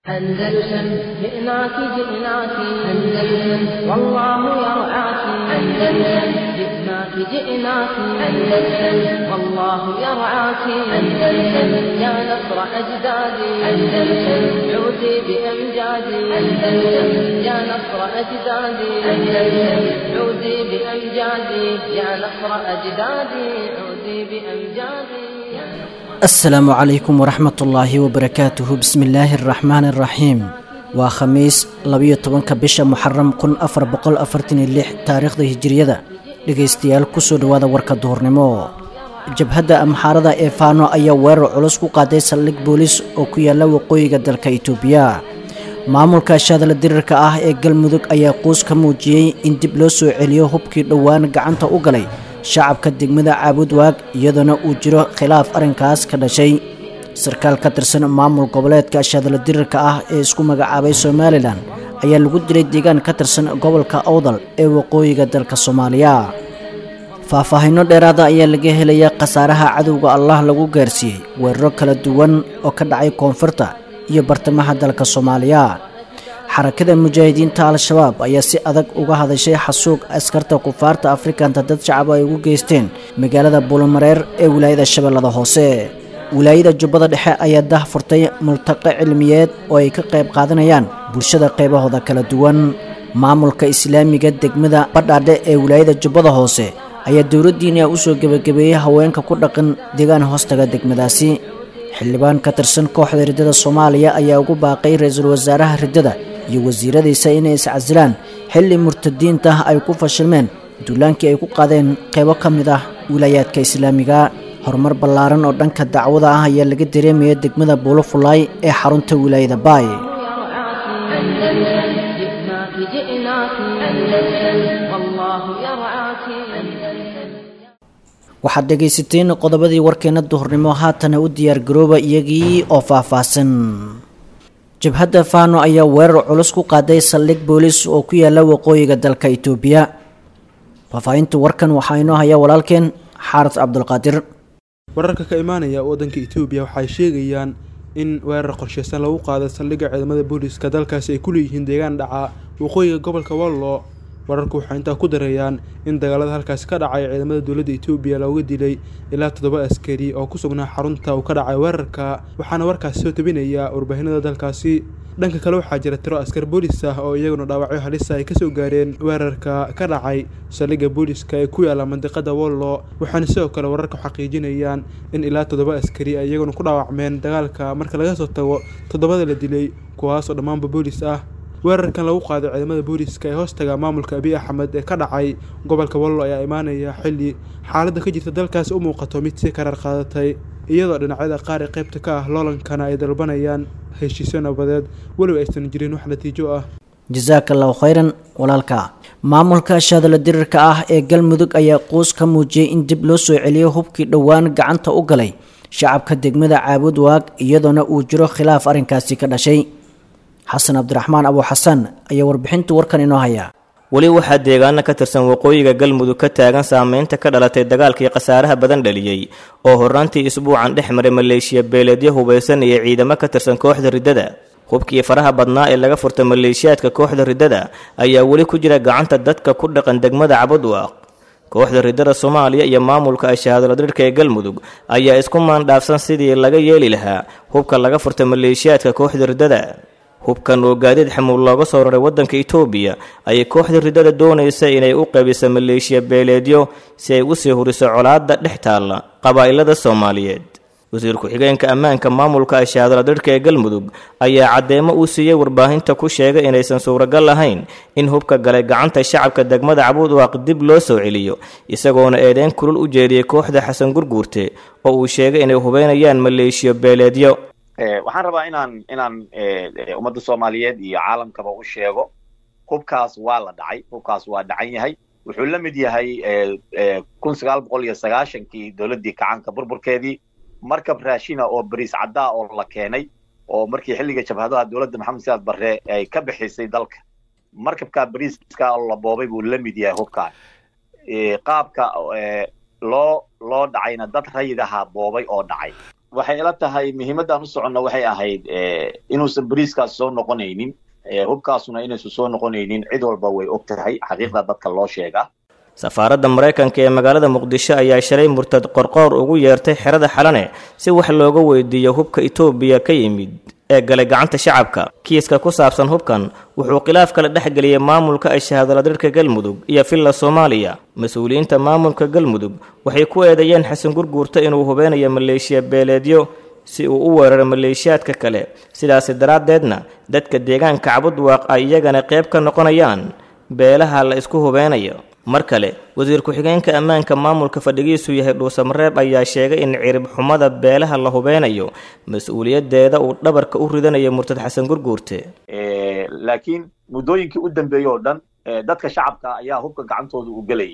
أندلسن جئناك جئناك أندلسن والله يرعاك أندلسن جئناك جئناك أندلسن والله يرعاك أندلسن يا نصر أجدادي أندلسن عودي بأمجادي أندلسن يا نصر أجدادي أندلسن عودي بأمجادي يا نصر أجدادي عودي بأمجادي يا نصر asalaamu calaykum waraxmat ullaahi wabarakaatuhu bismi illaahi araxmaani araxiim waa khamiis labiyo tobanka bisha muxaram kun afar boqol afartan iyo lix taariikhda hijiriyada dhegaystayaal kusoo dhowaada warka duhurnimo jabhadda amxaarada ee faano ayaa weerar culus ku qaaday saldhig booliis oo ku yaala waqooyiga dalka itoobiya maamulka shaadala dirirka ah ee galmudug ayaa quus ka muujiyey in dib loo soo celiyo hubkii dhowaan gacanta u galay shacabka degmada caabudwaag iyadoona uu jiro khilaaf arrinkaas ka dhashay sarkaal ka tirsan maamul goboleedka shaadala dirirka ah ee isku magacaabay somalilan ayaa lagu dilay deegaan ka tirsan gobolka awdal ee waqooyiga dalka soomaaliya faahfaahinno dheeraada ayaa laga helayaa khasaaraha cadowga allah lagu gaarsiiyey weeraro kala duwan oo ka dhacay koonfurta iyo bartamaha dalka soomaaliya xarakada mujaahidiinta al-shabaab ayaa si adag uga hadashay xasuuq askarta kufaarta afrikanta dad shacab ay ugu geysteen magaalada buulamareer ee wilaayada shabeellada hoose wilaayada jubbada dhexe ayaa dah furtay multaqo cilmiyeed oo ay ka qayb qaadanayaan bulshada qaybahooda kala duwan maamulka islaamiga degmada badhaadhe ee wilaayada jubbada hoose ayaa dowladdiina usoo gebagabeeyey haweenka ku dhaqan deegaan hoostaga degmadaasi xildhibaan ka tirsan kooxda riddada soomaaliya ayaa ugu baaqay ra-iisul wasaaraha riddada iyo wasiiradiisa inay iscasilaan xilli murtadiinta ay ku fashilmeen duulaankii ay ku qaadeen qaybo ka mid ah wilaayaadka islaamiga horumar ballaaran oo dhanka dacwada ah ayaa laga dareemaya degmada buulo fulaay ee xarunta wilaayada baay أندلسن جئناك جئناك أندلسن والله يرعاك أندلسن waxaad dhegaysateen qodobadii warkeena duhurnimo haatana u diyaargarooba iyagii oo faahfaahsan jabhadda faano ayaa weerar culus ku qaaday saldhig booliis oo ku yaala waqooyiga dalka itoobiya faahfaahinta warkan waxaa inoo haya walaalkeen xaaris cabdulqaadir wararka ka imaanaya waddanka itoobiya waxay sheegayaan in weerar qorsheysan lagu qaado saldhigga ciidamada booliiska dalkaasi ay ku leeyihiin deegaan dhaca waqooyiga gobolka wallo wararku waxay intaa ku dareeyaan in dagaalada halkaasi ka dhacay ciidamada dowladda itoobiya looga dilay ilaa toddoba askari oo ku sugnaa xarunta uu ka dhacay weerarka waxaana warkaasi soo tabinaya warbaahinada dalkaasi dhanka kale waxaa jira tiro askar boolis ah oo iyaguna dhaawacyo halisa ay kasoo gaareen weerarka ka dhacay saldhigga booliiska ee ku yaala mandiqada wollo waxaana sidoo kale wararka xaqiijinayaan in ilaa toddoba askari ay iyaguna ku dhaawacmeen dagaalka marka laga soo tago toddobada la dilay kuwaasoo dhammaanba boolis ah weerarkan lagu qaaday ciidamada booliiska ee hoostaga maamulka abiy axmed ee ka dhacay gobolka wallo ayaa imaanaya xilli xaaladda ka jirta dalkaasi u muuqato mid si karar qaadatay iyadoo dhinacyada qaar ee qaybta ka ah loolankana ay dalbanayaan heshiisyo nabadeed weliba aysan jirin wax natiijo ah jasaaka allahu khayran walaalka maamulka shaadala dirirka ah ee galmudug ayaa quus ka muujiyey in dib loo soo celiyo hubkii dhowaan gacanta u galay shacabka degmada caabud waag iyadoona uu jiro khilaaf arrinkaasi ka dhashay xasan cabdiraxmaan abu xasan ayaa warbixinta warkan inoo haya weli waxaa deegaano ka tirsan waqooyiga galmudug ka taagan saameynta ka dhalatay dagaalkii khasaaraha badan dhaliyey oo horraantii isbuucan dhex maray maleeshiya beeleedyo hubaysan iyo ciidamo ka tirsan kooxda riddada hubkii faraha badnaa ee laga furtay maleeshiyaadka kooxda riddada ayaa weli ku jira gacanta dadka ku dhaqan degmada cabudwaaq kooxda riddada soomaaliya iyo maamulka ashahaadladhirhka ee galmudug ayaa isku maandhaafsan sidii laga yeeli lahaa hubka laga furtay maleeshiyaadka kooxda riddada hubkan oo gaadiid xamuul looga soo raray waddanka itoobiya ayay kooxda riddada doonaysa inay u qabiso maleeshiya beeleedyo si ay usii huriso colaadda dhex taalla qabaa'ilada soomaaliyeed wasiir ku-xigeenka ammaanka maamulka ashaadladhirhka ee galmudug ayaa caddeemo uu siiyey warbaahinta ku sheegay inaysan suuragal ahayn in hubka galay gacanta shacabka degmada cabuudwaaq dib loo soo celiyo isagoona eedeyn kulul u jeediyey kooxda xasan gurguurte oo uu sheegay inay hubeynayaan maleeshiyo beeleedyo waxaan rabaa inaan inaan ummadda soomaaliyeed iyo caalamkaba u sheego hubkaas waa la dhacay hubkaas waa dhacan yahay wuxuu la mid yahay kun sagaal boqol iyo sagaashankii dowladdii kacanka burburkeedii markab raashina oo bariis caddaa oo la keenay oo markii xilliga jabhadaha dowladda maxamed siyaad barre ay ka bixisay dalka markabkaa bariiska oo la boobay buu la mid yahay hubkaan qaabka loo loo dhacayna dad rayid ahaa boobay oo dhacay waxay ila tahay muhiimaddaan u soconno waxay ahayd inuusan bariiskaas soo noqonaynin hubkaasuna inaysan soo noqonaynin cid walba way og tahay xaqiiqda dadka loo sheegaa safaaradda maraykanka ee magaalada muqdisho ayaa shalay murtad qorqoor ugu yeertay xerada xalane si wax looga weydiiyo hubka itoobiya ka yimid ee galay gacanta shacabka kiiska ku saabsan hubkan wuxuu khilaaf kala dhex geliyey maamulka ay shahaadaladirka galmudug iyo villa soomaaliya mas-uuliyiinta maamulka galmudug waxay ku eedeeyeen xasan gurguurta inuu hubeynayo maleeshiya beeleedyo si uu u weeraro maleeshiyaadka kale sidaasi daraaddeedna dadka deegaanka cabudwaaq ay iyagana qayb ka noqonayaan beelaha la isku hubeynayo mar kale wasiir ku-xigeenka ammaanka maamulka fadhigiisu yahay dhuusamareeb ayaa sheegay in cirib xumada beelaha la hubeynayo mas-uuliyadeeda uu dhabarka u ridanayo murtad xasan gurguurte laakiin muddooyinkii u dambeeyey oo dhan dadka shacabka ayaa hubka gacantooda u gelayay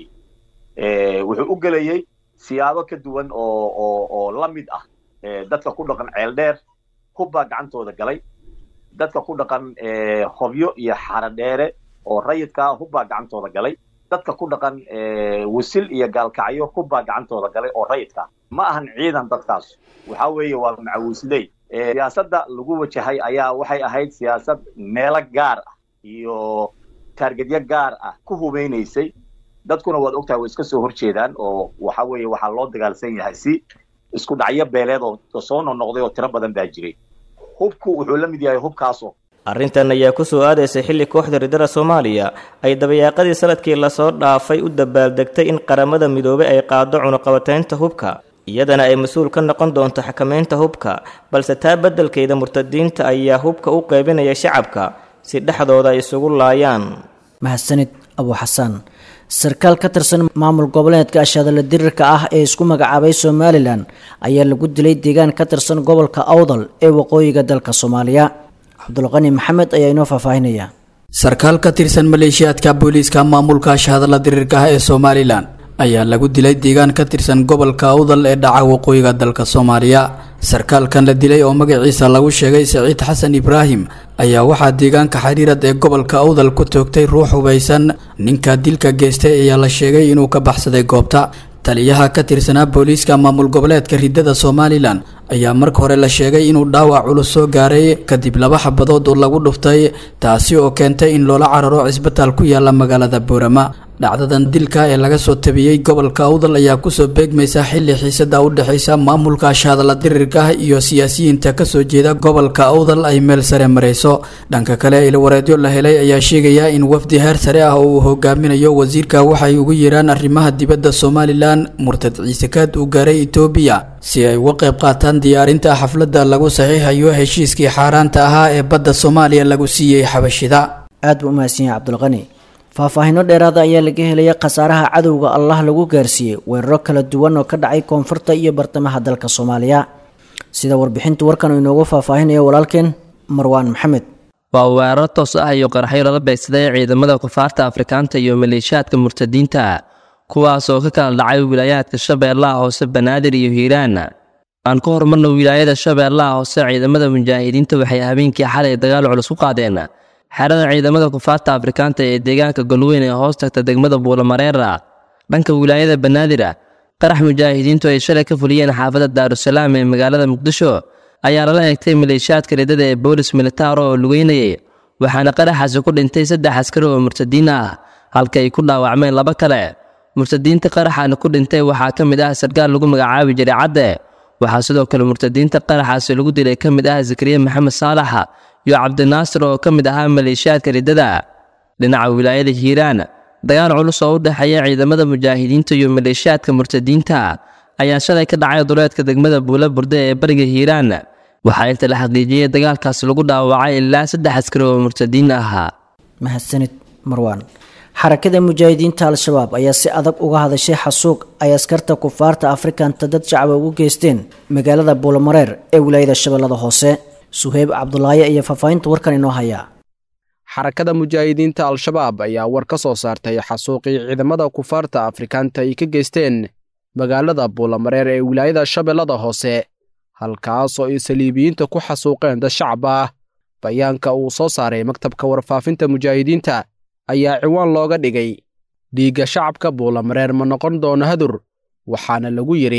wuxuu u gelayey siyaabo ka duwan oo oo oo la mid ah dadka ku dhaqan ceeldheer hub baa gacantooda galay dadka ku dhaqan hobyo iyo xaradheere oo rayidkaa hub baa gacantooda galay dadka ku dhaqan wasil iyo gaalkacyo hub baa gacantooda galay oo rayidka ma ahan ciidan dadkaas waxa weeye waa macawisley siyaasadda lagu wajahay ayaa waxay ahayd siyaasad meelo gaar ah iyo taargetyo gaar ah ku hubeynaysay dadkuna waad ogtahay way iska soo horjeedaan oo waxa weeye waxaa loo dagaalsan yahay si isku dhacyo beeleed oo soo noqnoqday oo tiro badan baa jiray hubku wuxuu la mid yahay hubkaasoo arrintan ayaa ku soo aadaysay xilli kooxda riddada soomaaliya ay dabayaaqadii sanadkii lasoo dhaafay u dabaaldegtay in qaramada midoobay ay qaado cunuqabataynta hubka iyadana ay mas-uul ka noqon doonto xakamaynta hubka balse taa beddelkeeda murtadiinta ayaa hubka u qaybinaya shacabka si dhexdooda ay isugu laayaan mahadsanid abu xasaan sarkaal ka tirsan maamul goboleedka ashaadala dirirka ah ee isku magacaabay somalilan ayaa lagu dilay deegaan ka tirsan gobolka awdal ee waqooyiga dalka soomaaliya cabdulqani maxamed ayaa inoo faahfaahinaya sarkaal ka tirsan maleeshiyaadka booliiska maamulka ashahadala diriirka ah ee somalilan ayaa lagu dilay deegaan ka tirsan gobolka awdal ee dhaca waqooyiga dalka soomaaliya sarkaalkan la dilay oo magaciisa lagu sheegay saciid xasan ibraahim ayaa waxaa deegaanka xariirad ee gobolka awdal ku toogtay ruux hubaysan ninka dilka geystay ayaa la sheegay inuu ka baxsaday goobta taliyaha ka tirsanaa booliiska maamul goboleedka riddada somalilan ayaa marka hore la sheegay inuu dhaawac culus soo gaaray kadib laba xabadood oo lagu dhuftay taasi oo keentay in loola cararo cisbitaal ku yaala magaalada boorama dhacdadan dilka ee laga soo tabiyey gobolka awdal ayaa kusoo beegmaysa xilli xiisada u dhexaysa maamulka ashahadala dirirka ah iyo siyaasiyiinta kasoo jeeda gobolka awdal ay meel sare marayso dhanka kale ilwareedyo la helay ayaa sheegaya in wafdi heer sare ah oo uu hogaaminayo wasiirka waxay ugu yeeraan arrimaha dibadda somalilan murtad ciise kaad uu gaaray etoobiya si ay uga qayb qaataan diyaarinta xafladda lagu saxiixayo heshiiskii xaaraanta ahaa ee badda soomaaliya lagu siiyey xabashida aad buu umahadsan yahay cabdulqani faahfaahinno dheeraada ayaa laga helaya khasaaraha cadowga allah lagu gaarsiiyey weeraro kala duwan oo ka dhacay koonfurta iyo bartamaha dalka soomaaliya sida warbixinta warkan uu inoogu faahfaahinayo walaalkeen marwaan maxamed waa weeraro toos ah iyo qaraxyo lala beegsaday ciidamada kufaarta afrikaanta iyo maleeshiyaadka murtadiinta kuwaas oo ka kala dhacay wilaayaadka shabeellaha hoose banaadir iyo hiiraan aan ku horumarna wilaayada shabeellaha hoose ciidamada mujaahidiinta waxay habeenkii xalay dagaal culus ku qaadeen xerada ciidamada kufaarta afrikaanta ee deegaanka golweyn ee hoos tagta degmada buulamareera dhanka wilaayada banaadira qarax mujaahidiintu ay shalay ka fuliyeen xaafadda daarusalaam ee magaalada muqdisho ayaa lala eegtay maleeshiyaadka riddada ee boolis militaaro oo lugeynayay waxaana qaraxaasi ku dhintay saddex askari oo murtadiin ah halka ay ku dhaawacmeen laba kale murtadiinta qaraxaana ku dhintay waxaa ka mid ah sarkaal lagu magacaabi jiray cadde waxaa sidoo kale murtadiinta qaraxaasi lagu dilay ka mid ah zakariya maxamed saalax iyo cabdinaasir oo ka mid ahaa maleeshiyaadka riddada dhinaca wilaayada hiiraan dagaal culus oo u dhexeeya ciidamada mujaahidiinta iyo maleeshiyaadka murtadiinta ayaa shalay ka dhacay duleedka degmada buula burde ee bariga hiiraan waxaa inta la xaqiijiyey dagaalkaas lagu dhaawacay ilaa saddex askari oo murtadiin ahaa mahadsanid marwaan xarakada mujaahidiinta al-shabaab ayaa si adag uga hadashay xasuuq ay askarta kufaarta afrikanta dad shacaba ugu geysteen magaalada buulamareer ee wilaayada shabeellada hoose suheyb cabdulaaye iyo faahfaahinta warkan inoo hayaa xarakada mujaahidiinta al-shabaab ayaa war ka soo saartay xasuuqii ciidamada kufaarta afrikaanta ay ka geysteen magaalada buulamareer ee wilaayada shabeellada hoose halkaas oo ay saliibiyiinta ku xasuuqeen dad shacab ah bayaanka uu soo saaray maktabka warfaafinta mujaahidiinta ayaa ciwaan looga dhigay dhiigga shacabka buulamareer ma noqon doono hadur waxaana lagu yidhi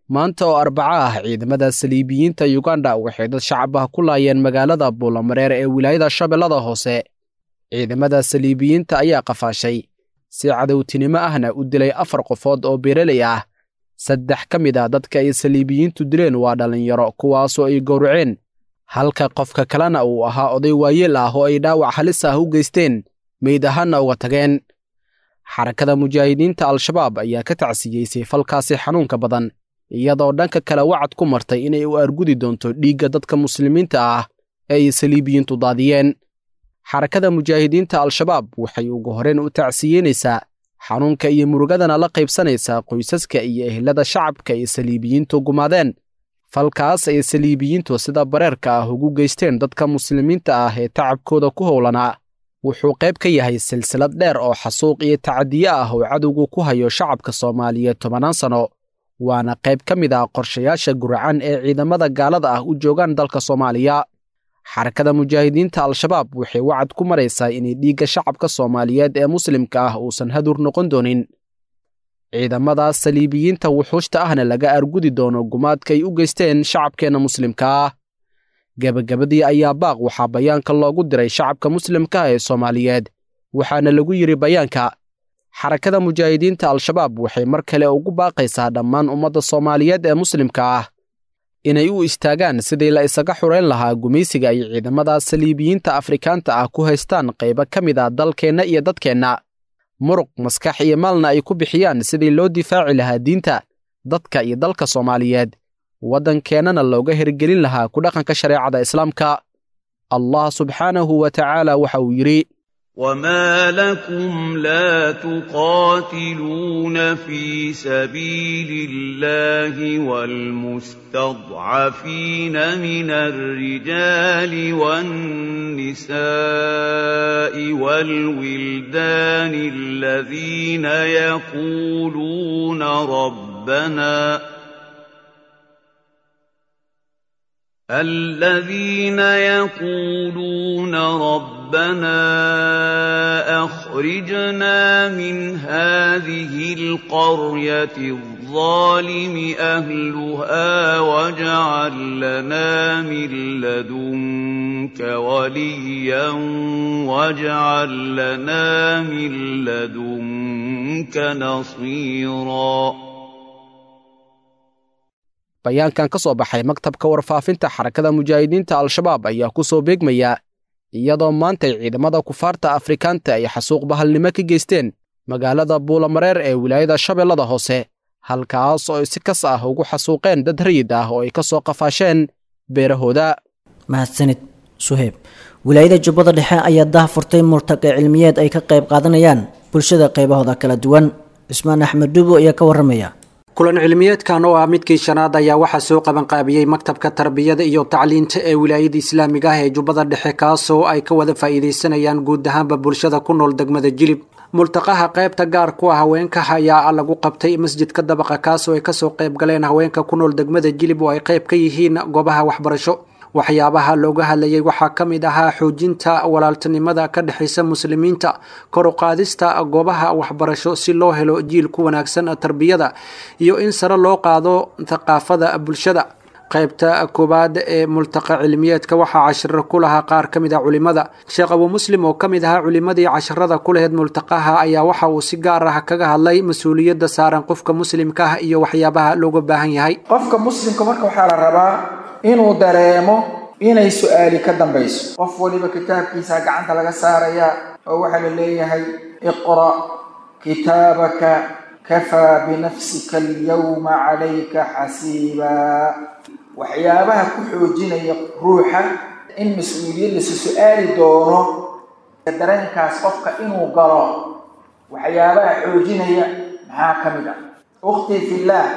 maanta oo arbaco ah ciidamada saliibiyiinta yuganda waxay dad shacab ah ku laayeen magaalada buulamareer ee wilaayada shabeellada hoose ciidamada saliibiyiinta ayaa qafaashay si cadowtinimo ahna u dilay afar qofood oo beeraley ah saddex ka mid ah dadka ay saliibiyiintu dileen waa dhallinyaro kuwaasoo ay gowraceen halka qofka kalena uu ahaa oday waayeel ah oo ay dhaawac halis ah u geysteen meyd ahaanna uga tageen xarakada mujaahidiinta al-shabaab ayaa ka tacsiyeysay falkaasi xanuunka badan iyadoo dhanka kale wacad ku martay inay u argudi doonto dhiigga dadka muslimiinta ah ee ay saliibiyiintu daadiyeen xarakada mujaahidiinta al-shabaab waxay ugu horeen u tacsiyeynaysaa xanuunka iyo murugadana la qaybsanaysaa qoysaska iyo ehelada shacabka ay saliibiyiintu gumaadeen falkaas ay saliibiyiintu sida bareerka ah ugu geysteen dadka muslimiinta ah ee tacabkooda ku howlanaa wuxuu qayb ka yahay silsilad dheer oo xasuuq iyo tacadiye ah oo cadowgu ku hayo shacabka soomaaliyeed tobannaan sano waana qayb ka mid ah qorshayaasha guracan ee ciidamada gaalada ah u joogaan dalka soomaaliya xarakada mujaahidiinta al-shabaab waxay wacad ku maraysaa inay dhiigga shacabka soomaaliyeed ee muslimka ah uusan hadur noqon doonin ciidamadaas saliibiyiinta wuxuushta ahna laga argudi doono gumaadka ay u geysteen shacabkeenna muslimka ah gebagabadii ayaa baaq waxaa bayaanka loogu diray shacabka muslimka ah ee soomaaliyeed waxaana lagu yidhi bayaanka xarakada mujaahidiinta al-shabaab waxay mar kale ugu baaqaysaa dhammaan ummadda soomaaliyeed ee muslimka ah inay u istaagaan sidii la isaga xureyn lahaa gumaysiga ay ciidamada saliibiyiinta afrikaanta ah ku haystaan qaybo ka mid ah dalkeenna iyo dadkeenna muruq maskax iyo maalna ay ku bixiyaan sidii loo difaaci lahaa diinta dadka iyo dalka soomaaliyeed waddankeennana looga hirgelin lahaa ku dhaqanka shareecada islaamka allah subxaanahu wa tacaala waxa uu yidhi وما لكم لا تقاتلون في سبيل الله والمستضعفين من الرجال والنساء والولدان الذين يقولون ربنا الذين يقولون ربنا اخرجنا من هذه القريه الظالم اهلها واجعل لنا من لدنك وليا واجعل لنا من لدنك نصيرا bayaankan ka soo baxay maktabka warfaafinta xarakada mujaahidiinta al-shabaab ayaa ku soo beegmaya iyadoo maantay ciidamada kufaarta afrikaanta ay xasuuq bahalnimo ka geysteen magaalada buulamareer ee wilaayada shabeellada hoose halkaas oo ay si kas ah ugu xasuuqeen dad rayid ah oo ay ka soo qafaasheen beerahooda mahadsanid suheyb wilaayada jubbada dhexe ayaa dah furtay murtaqe cilmiyeed ay ka qayb qaadanayaan bulshada qaybahooda kala duwan cismaan axmed dhubo ayaa ka warramaya kulan cilmiyeedkan oo ah midkii shanaad ayaa waxaa soo qabanqaabiyey maktabka tarbiyada iyo tacliinta ee wilaayada islaamiga ah ee jubbada dhexe kaasoo ay ka wada faa'iidaysanayaan guud ahaanba bulshada ku nool degmada jilib multaqaha qaybta gaar ku ah haweenka ayaa lagu qabtay masjidka dabaqa kaasoo ay kasoo qayb galeen haweenka ku nool degmada jilib oo ay qayb ka yihiin goobaha waxbarasho waxyaabaha looga hadlayay waxaa ka mid ahaa xoojinta walaaltinimada ka dhexaysa muslimiinta kor u qaadista goobaha waxbarasho si loo helo jiil ku wanaagsan tarbiyada iyo in sare loo qaado thaqaafada bulshada qaybta koowaad ee multaqa cilmiyeedka waxaa cashiro ku lahaa qaar ka mid ah culimada sheekh abuu muslim oo ka mid ahaa culimadii casharada ku laheyd multaqaha ayaa waxa uu si gaar ah kaga hadlay mas-uuliyadda saaran qofka muslimka ah iyo waxyaabaha looga baahan yahay qofka muslimka marka waxaa la rabaa inuu dareemo inay su-aali ka dambayso qof waliba kitaabkiisa gacanta laga saaraya oo waxaa la leeyahay iqra' kitaabaka kafaa binafsika alyawma calayka xasiibaa waxyaabaha ku xoojinaya ruuxa in mas-uuliyad lasu su-aali doono dareenkaas qofka inuu galo waxyaabaha xoojinaya maxaa ka mid ah ukhtii fillaah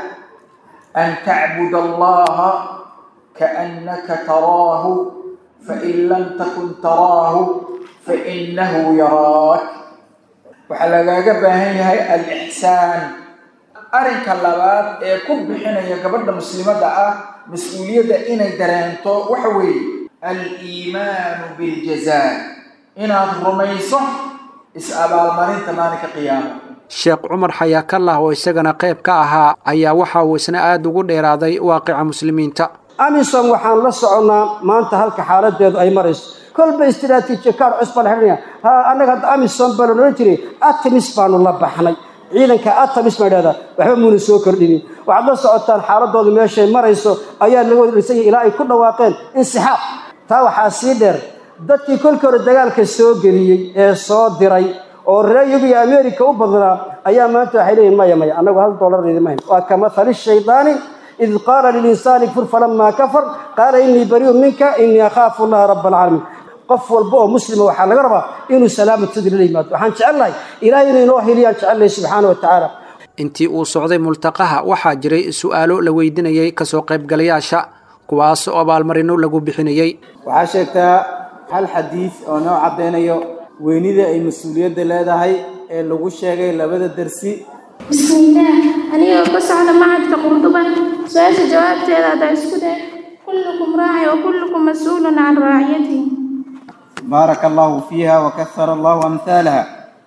an tacbud allaha kaannaka taraahu fain lam takun taraahu fainahu yaraak waxaa lagaaga baahan yahay alixsaan arrinka labaad ee ku bixinaya gabadha muslimadda ah mas-uuliyadda inay dareento waxa weeye aliimaanu biljazaa inaad rumayso is-abaalmarinta maalinka qiyaama sheekh cumar xayaakallah oo isagana qayb ka ahaa ayaa waxa uu isna aada ugu dheeraaday waaqica muslimiinta amisom waxaan la soconnaa maanta halka xaaladeedu ay marayso kolba istiraatiijiya kaar cusbaa la xidhanaya ha annaga hadda amisom baa la odhan jiray atamis baanu la baxnay ciidanka atamis baa idhahdaa waxba muuna soo kordhinin waxaad la socotaan xaaladoodu meeshay marayso ayaa laga wada dhisanya ilaa ay ku dhawaaqeen insixaab taa waxaa sii dheer dadkii kolkii hore dagaalka soo geliyey ee soo diray oo reer yurub iyo america u badnaa ayaa maanta waxay leeyihin maya maya annagu hal dollar idima hayn waa ka mathali shaydaani id qaala lilinsaani kfur falamaa kafar qaala innii bariiun minka innii akhaafu allaha raba alcaalamiin qof walba oo muslima waxaa laga rabaa inuu salaamad sadri la yimaado waxaan jecelnahay ilahay inuu inoo heliyaan jecelnahay subxaana wa tacaala intii uu socday multaqaha waxaa jiray su'aalo la weydiinayay kasoo qaybgalayaasha kuwaas oo abaalmarino lagu bixinayey waxaa sheegtaa hal xadiid oo noo caddaynayo weynida ay mas-uuliyadda leedahay ee lagu sheegay labada dersi bismillaah anigoo ka socda macadka qurduba su-aasha jawaabteeda haddaa isku day kullukum raaci wa kullukum mas-uulun can raaciyatihi baaraka allahu fiiha wa kahara allahu amhaalaha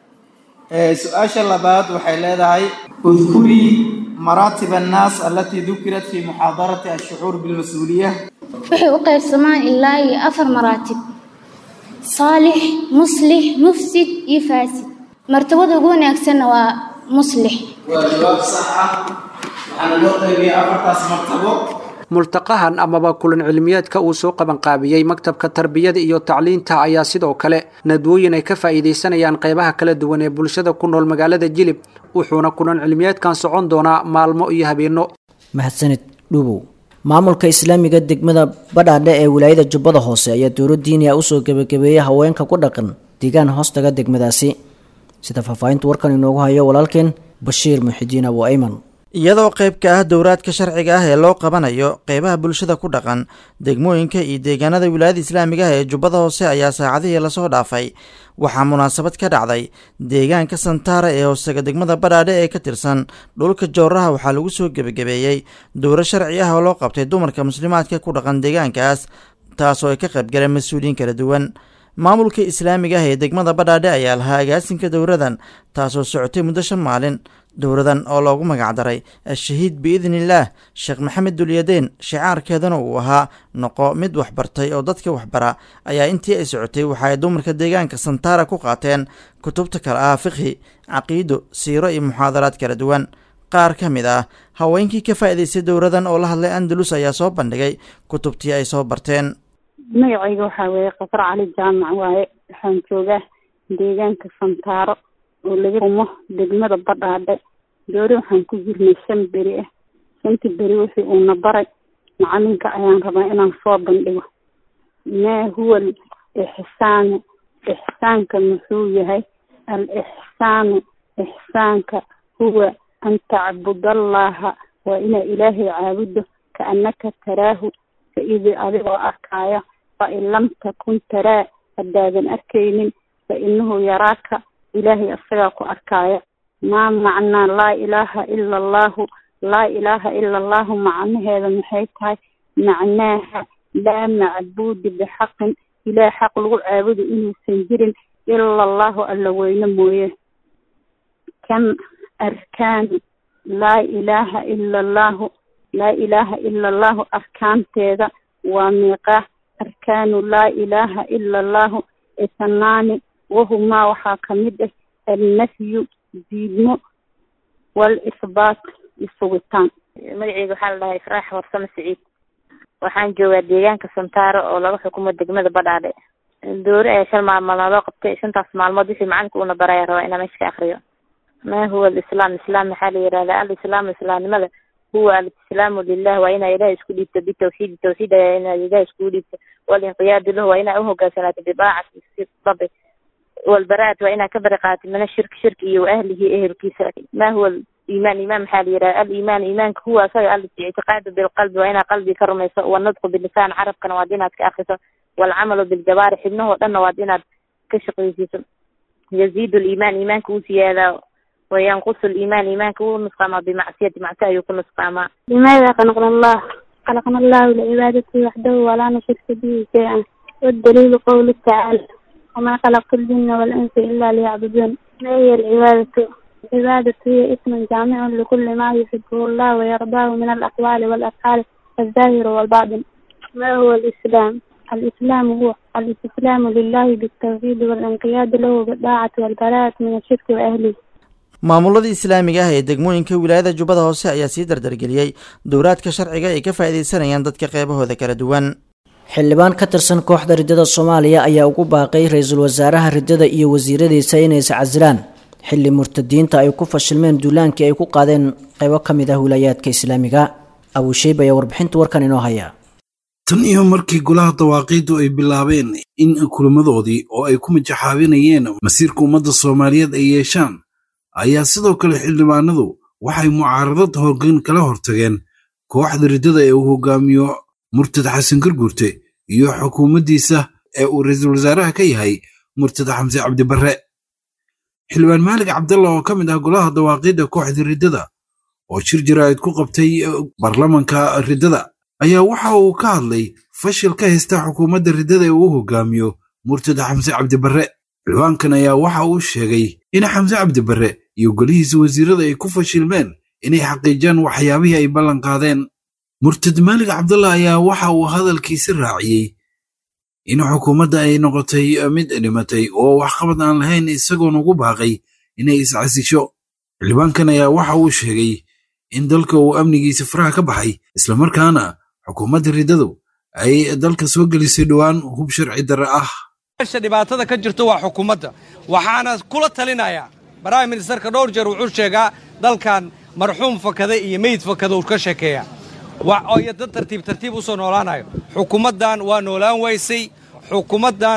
su-aasha labaad waxay leedahay udkurii maraatib annaas alatii dukirat fi muxaadarati ashucuur bilmas-uuliya waxay u qaybsamaan ilaa iyo afar maraatib saalix muslix mufsid iyo faasid martabada ugu wanaagsanna waa muslix waa jawaab sax ah waxaana loo qaybiyay afartaas martabo multaqahan amaba kulan cilmiyeedka uu soo qabanqaabiyey maktabka tarbiyada iyo tacliinta ayaa sidoo kale nadwooyin ay ka faa'iidaysanayaan qaybaha kala duwan ee bulshada ku nool magaalada jilib wuxuuna kulan cilmiyeedkan socon doonaa maalmo iyo habeenno mahadsanid dhuubow maamulka islaamiga degmada badhaadhe ee wilaayada jubbada hoose ayaa dowlad diiniya usoo gebagabeeyey haweenka ku dhaqan deegaan hoostaga degmadaasi sida faahfaahinta warkan inoogu hayo walaalkeen bashiir muxidiin abu ayman iyadoo qayb ka ah dowraadka sharciga ah ee loo qabanayo qeybaha bulshada ku dhaqan degmooyinka iyo deegaanada wilaayada islaamiga ah ee jubbada hoose ayaa saacadihii lasoo dhaafay waxaa munaasabad ka dhacday deegaanka santaara ee hoosega degmada badhaadhe ee ka tirsan dhulka jowraha waxaa lagu soo gebagabeeyey dowro sharci ah oo loo qabtay dumarka muslimaadka ku dhaqan deegaankaas taasoo ay ka qaybgaleen mas-uuliyiin kala duwan maamulka islaamiga ah ee degmada badhaadhe ayaa lahaa agaasinka dowradan taasoo socotay muddo shan maalin dowradan oo loogu magacdaray al-shahiid biidniillaah sheekh maxamed dulyadeen shicaarkeedana uu ahaa noqo mid waxbartay oo dadka waxbara ayaa intii ay socotay waxa ay dumarka deegaanka santaara ku qaateen kutubta kale ah fiqhi caqiido siiro iyo muxaadaraad kala duwan qaar ka mid ah haweenkii ka faa'iidaystay dowradan oo la hadlay andalus ayaa soo bandhigay kutubtii ay soo barteen magacayga waxaa weeye qasar cali jaamac waaye waxaan joogaa deegaanka santaaro oo laga rumo degmada badhaadhe doori waxaan ku jirnay shan beri ah shanta beri wixii uuna baray macalinka ayaan rabaa inaan soo bandhigo maa huwa al ixsaanu ixsaanka muxuu yahay al ixsaanu ixsaanka huwa an tacbudallaha waa inaa ilaahay caabudo kaannaka taraahu faidi adigoo arkaayo fain lam takun taraa haddaadan arkaynin fa inahu yaraaka ilaahay asagaa ku arkaayo maa macnaa laa ilaaha ila allahu laa ilaaha ila allahu macnaheeda maxay tahay macnaaha laa macbuudi bixaqin ilaah xaq lagu caabudo inuusan jirin ila allahu alla weyne mooye kan arkaani laa ilaaha ila allahu laa ilaaha ila allahu arkaanteeda waa miiqaa arkaanu laa ilaaha ila allahu isnaani wahumaa waxaa kamid ah alnafyu diidmo walisbaat isugitaan magaceyga waxaa la dhahaa ifraax warsame siciid waxaan joogaa deegaanka santaaro oo laga xukumo degmada badhaadhe doori ayaa shan maalmood loo qabtay shantaas maalmood wixii macalinka uuna baraya rabaa inaa meesha ka akriyo ma huwa alislaam islaam maxaa la yihahdaa alislaamu islaamnimada huwa alislaamu lilah waa inaa ilaah isku dhiibto bitawxiidi tawxiid ayaa inaa ilaah iskugu dhiibto walinqiyaadu lahu waa inaa uhogaansanaato bidaacati rabi walbaraat waa inaa ka bari qaatid mina shirki shirki iyo ahlihi ehelkiisa ma huwa iimaan iimaan maxaa la yidhaha aliimaan iimaanka huwa asaga al ictiqaadu bilqalbi waa inaa qalbi ka rumayso wanadqu bilisaan carabkana waad inaad ka akriso waalcamalu biljabaari xibnahoo dhanna waad inaad ka shaqaysiiso yaziidu liimaan iimaanka uu siyaadaa wayanqusu liimaan iimaanka wuu nusqaamaa bimacsiyati macsi ayuu ku nusqaamaa limaada khalaqna allah khalaqna allahu licibaadatihi waxdahu walaa nushirka bihi shay-an waddaliilu qowlu tacaala wamaa khalaqtu ljina walinsa ila liyacbuduun ma hiya alcibaadatu العبادة هي اسم جامع لكل ما يحبه الله ويرضاه من الأقوال والأفعال الظاهر والباطن ما هو الإسلام؟ الإسلام هو الاستسلام لله بالتوحيد والانقياد له بالطاعة والبراءة من الشرك وأهله maamuladii islaamiga ah ee degmooyinka wilaayada jubbada hoose ayaa sii dardargeliyey dowraadka sharciga ay ka faa'iidaysanayaan dadka qeybahooda kala duwan xildhibaan ka tirsan kooxda riddada soomaaliya ayaa ugu baaqay ra-iisul wasaaraha riddada iyo wasiiradiisa inay iscasilaan xilli murtadiinta ay ku fashilmeen duulaankii ay ku qaadeen qaybo ka mid ah wilaayaadka islaamiga abuusheyb ayaa warbixinta warkan inoo haya tan iyo markii golaha dawaaqiiddu ay bilaabeen in kulamadoodii oo ay ku majaxaabinayeen masiirka ummadda soomaaliyeed ay yeeshaan ayaa sidoo kale xildhibaanadu waxay mucaaradad hoggan kala hortageen kooxda riddada ee uu hogaamiyo murtad xasan garguurte iyo xukuumaddiisa ee uu ra-iisul wasaaraha ka yahay murtad xamse cabdibarre xildhibaan maalig cabdalla oo ka mid ah golaha dawaaqiidda kooxda riddada oo shir jaraa'id ku qabtay baarlamanka riddada ayaa waxa uu ka hadlay fashil ka haysta xukuumadda riddada ee uu hogaamiyo murtad xamse cabdibarre xildhibaankan ayaa waxa uu sheegay in xamse cabdibarre iyo golihiisa wasiirada ay ku fashilmeen inay xaqiijiyaan waxyaabihii ay ballan qaadeen murtad maalig cabdalla ayaa waxa uu hadalkiisi raaciyey in xukuumadda ay noqotay mid dhimatay oo waxqabad aan lahayn isagoon ugu baaqay inay iscasisho xildhibaankan ayaa waxa uu sheegay in dalka uu amnigiisa faraha ka baxay islamarkaana xukuumadda riddadu ay dalka soo gelisay dhowaan hub sharci darre ah meesha dhibaatada ka jirto waa xukuumadda waxaana kula talinayaa baraahim ministerka dhowr jeer wuxuu sheegaa dalkan marxuum fakada iyo meyd fakada uu ka sheekeeya iyo dad tartiib tartiib u soo noolaanayo xukuumaddan waa noolaan waysay xukuumaddan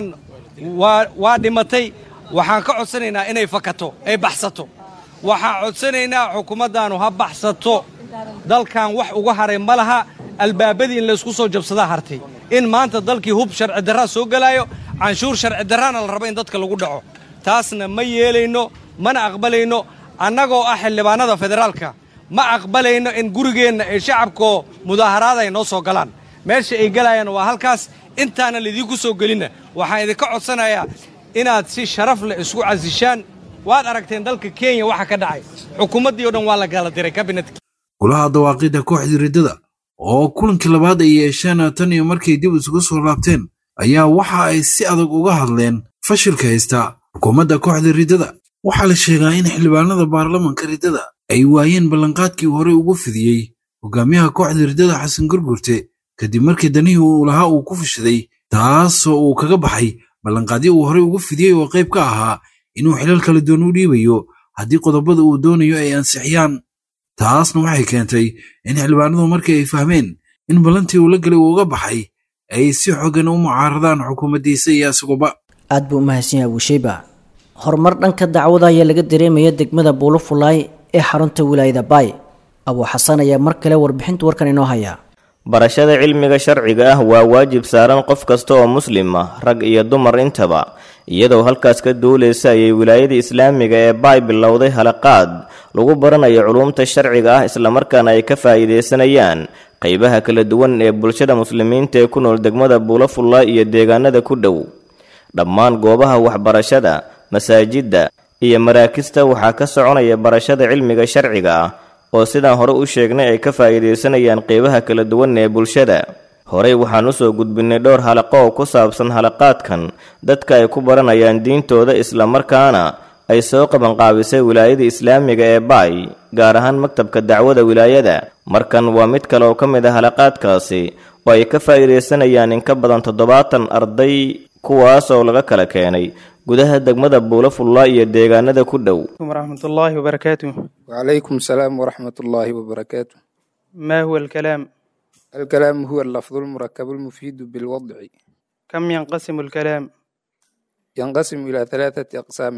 waa dhimatay waxaan ka codsanaynaa inay fakato ay baxsato waxaan codsanaynaa xukuumaddaanu ha baxsato dalkan wax uga haray ma laha albaabadii in laysku soo jabsadaa hartay in maanta dalkii hub sharci darraa soo gelaayo canshuur sharci darraana la rabo in dadka lagu dhaco taasna ma yeelayno mana aqbalayno annagoo ah xildhibaanada federaalka ma aqbalayno in gurigeenna ay shacabkoo mudaaharaada ay noo soo galaan meesha ay gelayaan waa halkaas intaana laydinku soo gelinna waxaan idinka codsanayaa inaad si sharaf leh isku casishaan waad aragteen dalka kenya waxa ka dhacay xukuumaddii o dhan waa la kala diray kabinetka golaha dawaaqidda kooxda riddada oo kulankii labaad ay yeesheen tan iyo markay dib isugu soo laabteen ayaa waxa ay si adag uga hadleen fashilka haysta xukuumadda kooxda riddada waxaa la sheegaa in xildhibaanada baarlamanka riddada ay waayeen ballanqaadkii hore ugu fidiyey hogaamiyaha kooxda riddada xasan gurgurte kadib markii danihii uu lahaa uu ku fashiday taasoo uu kaga baxay ballanqaadyo uu horey ugu fidiyey oo qayb ka ahaa inuu xilal kala duwan u dhiibayo haddii qodobada uu doonayo ay ansixiyaan taasna waxay keentay in xildhibaanadu markii ay fahmeen in ballantii uu la gelay uu uga baxay ay si xogan u mucaaradaan xukuumaddiisa iyo isaguba aad buu u mahadsan yahay abuusheyba horumar dhanka dacwada ayaa laga dareemaya degmada buulufulaay ee xarunta wilaayada baay abuu xasan ayaa mar kale warbixinta warkan inoo haya barashada cilmiga sharciga ah waa waajib saaran qof kasta oo muslim ah rag iyo dumar intaba iyadoo halkaas ka duulaysa ayay wilaayada islaamiga ee baay bilowday halaqaad lagu baranayo culuumta sharciga ah islamarkaana ay ka faa'iidaysanayaan qaybaha kala duwan ee bulshada muslimiinta ee ku nool degmada buulafulla iyo deegaanada ku dhow dhammaan goobaha waxbarashada masaajidda iyo maraakista waxaa ka soconaya barashada cilmiga sharciga ah oo sidaan hore u sheegnay ay ka faa'iidaysanayaan qeybaha kala duwan ee bulshada horey waxaan usoo gudbinay dhowr halaqo oo ku saabsan halaqaadkan dadka ay ku baranayaan diintooda islamarkaana ay soo qabanqaabisay wilaayada islaamiga ee baay gaar ahaan maktabka dacwada wilaayada markan waa mid kale oo ka mid ah halaqaadkaasi oo ay ka faa'iidaysanayaan in ka badan toddobaatan arday kuwaas oo laga kala keenay gudaha degmada buulafulla iyo deegaanada ku dhow ورحمة الله وبركاته وعليكم السلام ورحمة الله وبركاته ما هو الكلام الكلام هو اللفظ المركب المفيد بالوضع كم ينقسم الكلام ينقسم إلى ثلاثة أقسام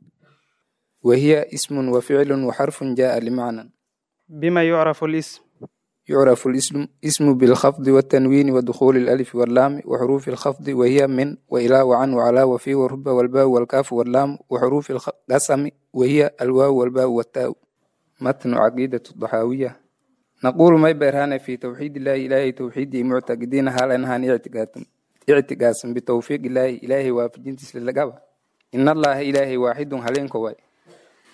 وهي اسم وفعل وحرف جاء لمعنى بما يعرف الاسم يعرف الاسم اسم بالخفض والتنوين ودخول الألف واللام وحروف الخفض وهي من وإلى وعن وعلى وفي ورب والباء والكاف واللام وحروف القسم وهي الواو والباء والتاء متن عقيدة الضحاوية نقول ما برهان في توحيد الله إلهي توحيدي معتقدين هل أنهان اعتقاد اعتقاسا بتوفيق الله إلهي وافجين تسلل إن الله إلهي واحد هلين كواي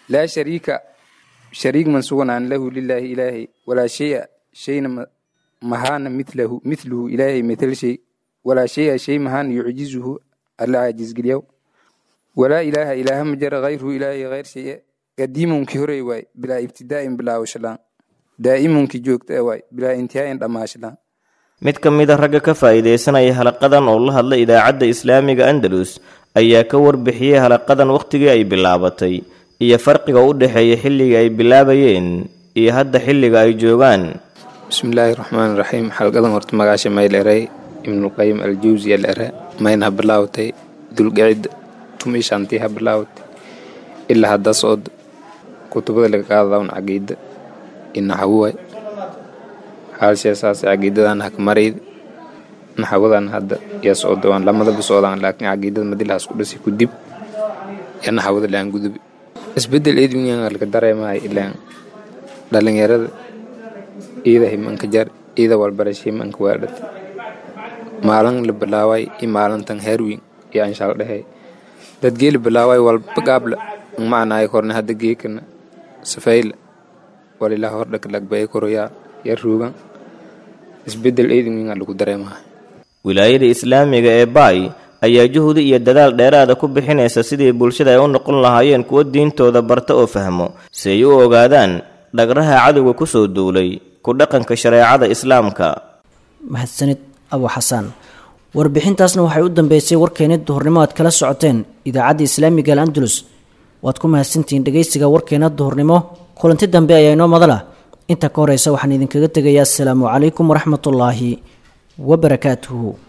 laa shariika shariik man suganaan lahu lilaahi ilaahay walaa shaya shayna mahaana milahu mithluhu ilaahay mithal shay walaa shaya shay mahaana yucjizuhu alla caajisgeliyaw walaa ilaaha ilaaha ma jara hayruhu ilaahay hayr shaye qadiimunkii horey waay bilaa ibtidaa'in bilaawashalaan daa'imunkii joogta waay bilaa intihaa'in dhammaashalaan mid ka mid a ragga ka faa'iidaysanaya halaqadan oo la hadla idaacadda islaamiga andalus ayaa ka warbixiyey halaqadan wakhtigii ay bilaabatay iyo farqiga u dhexeeya xilligii ay bilaabayeen iyo hadda xilliga ay joogaan bismillaahi raxmaani raxiim xalqadan horta magaasha mayleray ibnulqayim aljawsi alere mayna ha bilaawtay dulgicid tumi shantii ha bilaawtay ilaa hadda socod kutubada laga qaadadawn caqiida inaxawuway haalsheesaas caqiidadan haka marayd naxawadan hadda yaa socdo aan lamadaba socdaan laakiin caqiidada madilahaas ku dhasi ku dib yaa naxawada laan gudubi isbedel edwingan laga dareemahay ilaan dhalinyarada iida himanka jar iida walbarasha himanka waadhata maalin la bilaaway i maalintan herwin iyo anshaal dhehe dadgee la bilaaway walba gaabla macnaay korne hadda geekana safayla walilaa hordhaka lagbay koroyaa yaa ruugan isbedel edwingan lagu dareemahay wilaayada islaamiga ee baay ayaa juhdi iyo dadaal dheeraada ku bixinaysa sidii bulshada ay u noqon lahaayeen kuwo diintooda barta oo fahmo si ay u ogaadaan dhagraha cadowga ku soo duulay ku dhaqanka shareecada islaamka mahadsanid abu xasaan warbixintaasna waxay u dambeysay warkeena duhurnimo aad kala socoteen idaacadda islaamiga al andalus waad ku mahadsantihiin dhegaysiga warkeena duhurnimo kulanti dambe ayaa inoo madala inta ka horeysa waxaan idinkaga tegayaa asalaamu calaykum waraxmatullaahi wabarakaatuhu